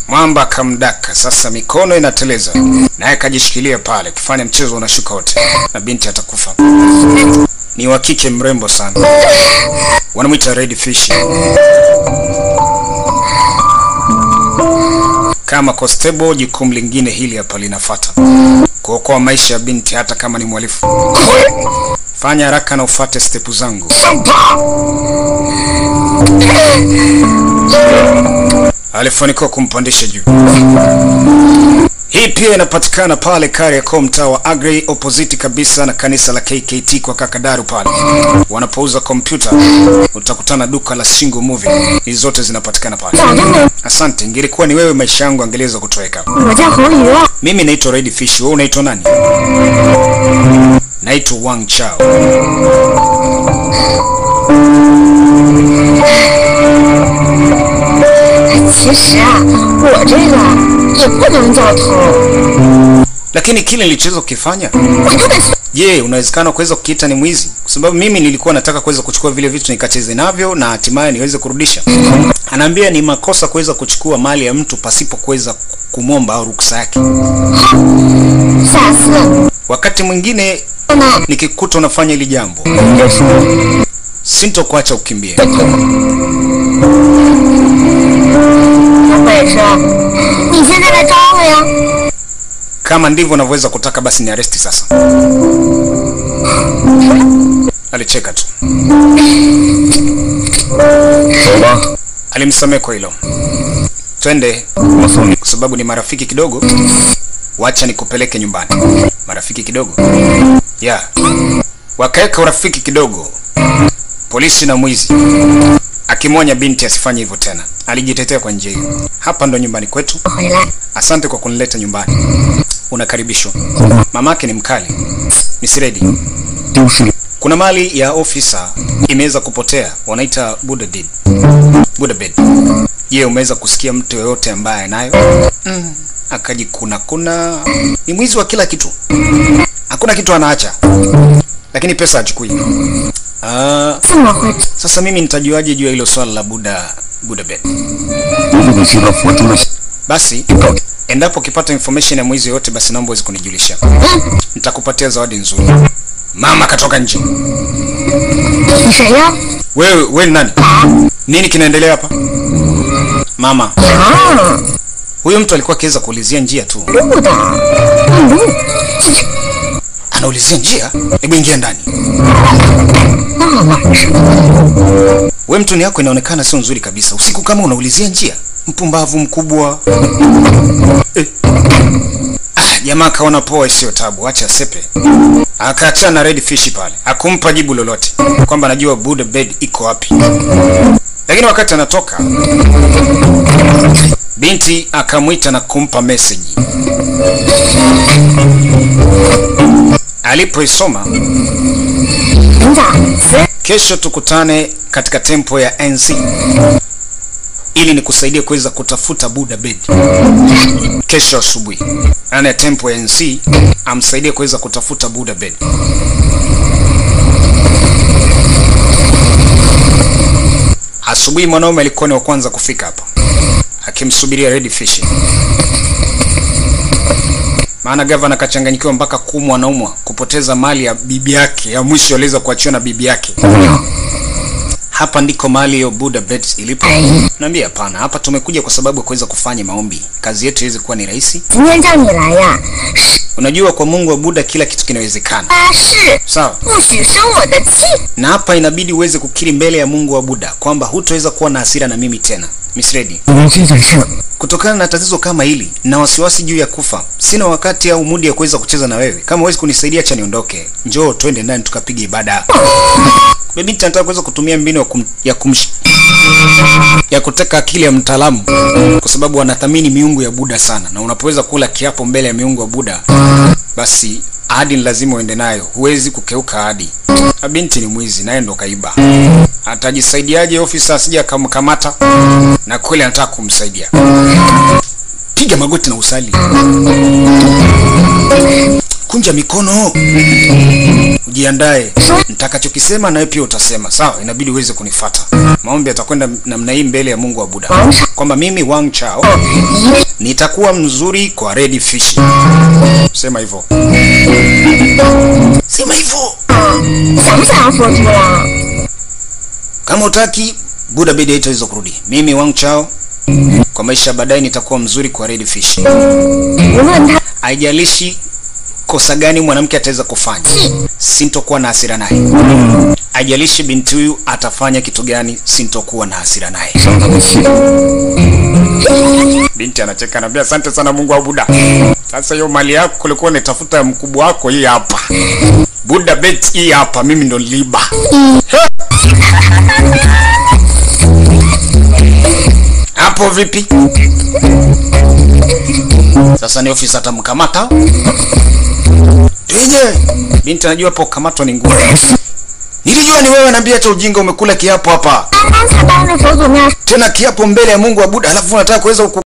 Mwamba akamdaka, sasa mikono inateleza, naye akajishikilia pale, kifanya mchezo unashuka wote, na binti atakufa. Ni wa kike mrembo sana, wanamwita Red Fish. Kama constable, jukumu lingine hili hapa linafata kuokoa maisha ya binti, hata kama ni mhalifu. Fanya haraka na ufuate stepu zangu. Alifanikiwa kumpandisha juu. Hii pia inapatikana pale Kariakoo, mtaa wa Agri, opposite kabisa na kanisa la KKT kwa Kakadaru pale. Wanapouza kompyuta utakutana duka la Single Movie. Hizi zote zinapatikana pale. Asante, ingelikuwa ni wewe maisha yangu angeweza kutoweka. 我叫侯宇啊， Mimi naitwa Red Fish, wewe unaitwa nani? Naitwa Wang Chao. 其实啊，我这个也不能叫偷， Lakini kile nilichoweza kukifanya, 我根本是 je, unawezekana kuweza kukiita ni mwizi? Kwa sababu mimi nilikuwa nataka kuweza kuchukua vile vitu nikacheze navyo na hatimaye niweze kurudisha. Anaambia ni makosa kuweza kuchukua mali ya mtu pasipo kuweza kumwomba au ruksa yake. 下次 Wakati mwingine 呢， nikikuta unafanya hili jambo, 就是。 sintokuacha ukimbie. 有本事你现在来找我呀！ Kama ndivyo unavyoweza kutaka, basi ni aresti sasa. Alicheka tu, 走吧， alimsamehe kwa hilo. Twende 我送你。 kwa sababu ni marafiki kidogo, wacha nikupeleke nyumbani. Marafiki kidogo ya wakaweka urafiki kidogo, polisi na mwizi, akimwonya binti asifanye hivyo tena. Alijitetea kwa njia hiyo. Hapa ndo nyumbani kwetu, 回来， asante kwa kunileta nyumbani, unakaribishwa. Mamake ni mkali, misiredi. 丢失了， Kuna mali ya ofisa imeweza kupotea, wanaita Buddha deed. Buddha bed. Je, umeweza kusikia mtu yoyote ambaye anayo? Mm, akajikuna kuna ni mwizi wa kila kitu, hakuna kitu anaacha, lakini pesa hachukui. Ah, 这么会 sasa mimi nitajuaje juu ya hilo swala la Buddha Buddha bed? 如果你知道佛珠的 Basi 就告给 endapo ukipata information ya mwizi yoyote, basi naomba uweze kunijulisha, nitakupatia zawadi nzuri. Mama katoka nje. 你谁呀？ Wewe wewe ni nani? Nini kinaendelea hapa? Mama, 啊， huyo mtu alikuwa akiweza kuulizia njia tu. 路的，路，这这 Anaulizia njia? Hebu ingia ndani. 那晚上 We mtu ni yako inaonekana sio nzuri kabisa. Usiku kama unaulizia njia? Mpumbavu mkubwa. Eh. Ah, jamaa kaona poa isiyo tabu, acha sepe. Akaachana na Red Fish pale. Akumpa jibu lolote kwamba anajua Buddha bed iko wapi. Lakini wakati anatoka binti akamwita na kumpa message. Alipoisoma 营长，此 Kesho tukutane katika tempo ya NC ili nikusaidie kuweza kutafuta Buddha bed. Kesho asubuhi, yaani tempo ya NC amsaidie kuweza kutafuta Buddha bed. Asubuhi mwanaume alikuwa ni wa kwanza kufika hapa akimsubiria Red Fish, maana gavana kachanganyikiwa mpaka kumwa naumwa kupoteza mali ya bibi yake ya mwisho aliweza kuachiwa na bibi yake. 姑娘， Hapa ndiko mahali hiyo Buddha Beds ilipo. Naambia hapana, hapa tumekuja kwa sababu ya kuweza kufanya maombi. Kazi yetu iweze kuwa ni rahisi. 今天叫你来呀， Unajua kwa Mungu wa Buddha kila kitu kinawezekana. 发誓 Sawa? 不许生我的气。 Na hapa inabidi uweze kukiri mbele ya Mungu wa Buddha kwamba hutaweza kuwa na hasira na mimi tena. Miss Reddy, 因为这件事， kutokana na tatizo kama hili na wasiwasi juu ya kufa, sina wakati au mudi ya kuweza kucheza na wewe. Kama huwezi kunisaidia, acha niondoke. Njoo twende ndani tukapiga ibada. Yule binti anataka kuweza kutumia mbinu ya, kum, ya kumsh ya kuteka akili ya mtaalamu kwa sababu wanathamini miungu ya Buddha sana, na unapoweza kula kiapo mbele ya miungu ya Buddha, basi ahadi ni lazima uende nayo, huwezi kukeuka ahadi. Na binti ni mwizi, naye ndo kaiba. Atajisaidiaje ofisa asije akamkamata? Na kweli anataka kumsaidia. Piga magoti na usali. kunja mikono, ujiandae. Nitakachokisema nawe pia utasema, sawa? Inabidi uweze kunifata. Maombi yatakwenda namna hii mbele ya Mungu wa Buddha, kwamba mimi Wang Chao 一定 nitakuwa mzuri kwa red fish. Sema hivyo, sema hivyo. 想不想要佛珠呀？ Kama utaki Buddha bidi haitaweza kurudi. Mimi Wang Chao kwa maisha baadaye nitakuwa mzuri kwa red fish. 无论他 Haijalishi kosa gani mwanamke ataweza kufanya, sintokuwa na hasira naye. Haijalishi binti huyu atafanya kitu gani, sintokuwa na hasira naye. 伤他的气。 Binti anacheka anambia, asante sana Mungu wa Buddha. Sasa hiyo mali yako kulikuwa unatafuta ya mkubwa wako, hii hapa. Buddha bet hii hapa, mimi ndo niliiba. Hapo vipi? Sasa ni ofisa atamkamata. Tuje. Binti anajua hapo kukamatwa ni ngumu. Nilijua ni wewe, naambia acha ujinga, umekula kiapo hapa. 刚刚才当着佛祖面 Tena kiapo mbele ya Mungu wa Buddha, alafu unataka kuweza